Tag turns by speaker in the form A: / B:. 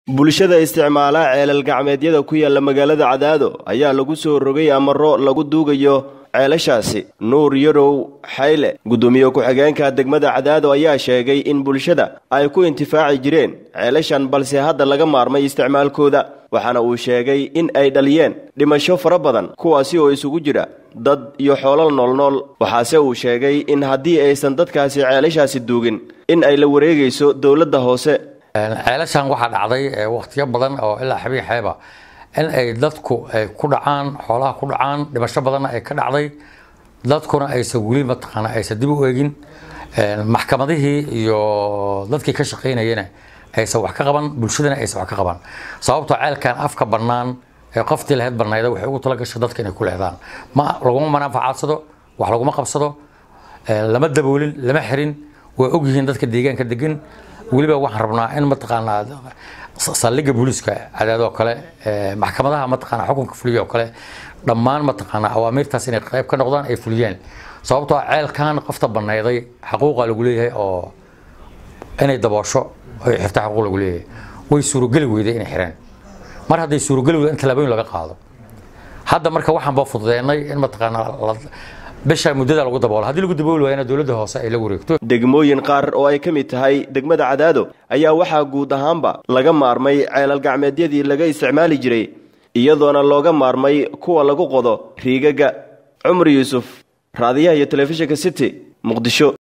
A: bulshada isticmaala ceelal gacmeedyada ku yaalla magaalada cadaado ayaa lagu soo rogay amaro lagu duugayo ceelashaasi nuur yarow xayle guddoomiye ku-xigeenka degmada cadaado ayaa sheegay in bulshada ay ku intifaaci jireen ceelashan balse hadda laga maarmay isticmaalkooda waxaana uu sheegay in ay dhaliyeen dhimasho fara badan kuwaasi oo isugu jira dad iyo xoolal noolnool waxaase uu sheegay in haddii aysan dadkaasi ceelashaasi duugin in ay la wareegayso dowladda hoose
B: ceelashan waxaa dhacday wakhtiyo badan oo ilaa xabii xeeba in ay dadku ay ku dhacaan xoolaha ku dhacaan dhimasho badanna ay ka dhacday dadkuna aysan weli mataqaana aysan dib u eegin maxkamadihii iyo dadkii ka shaqaynayana aysan wax ka qaban bulshadana aysan wax ka qaban sababtoo ceelkan afka bannaan ee qoftii lahayd bannayda waxay ugu tala gashay dadka inay ku leedaan ma laguma manaafacadsado wax laguma qabsado lama daboolin lama xirin way ogyihiin dadka deegaanka degan weliba waxaan rabnaa in mataqaanaa saldhigga booliiska cadaadoo kale maxkamadaha mataqaanaa xukunka fuliya oo kale dhammaan mataqaanaa awaamiirtaas inay qayb ka noqdaan ay fuliyaan sababtoo ceelkan qofta banayday xaquuqa lagu leeyahay oo inay daboosho ay xirta xaquuq lagu leeyahay way suurogeli weyday inay xireen mar hadday suurogeli weyda in tallaabooyin laga qaado hadda marka waxaan baa fududeennay in mataqaanaa bisha muddada lagu daboolo haddii lagu dabooli waayana dowladda hoose ay la wareegto
A: degmooyin qaar oo ay ka mid tahay degmada cadaado ayaa waxaa guud ahaanba laga maarmay ceelal gacmeedyadii laga isticmaali jiray iyadoona looga maarmay kuwa lagu qodo riigagga cumar yuusuf raadiyaha iyo telefishinka city muqdisho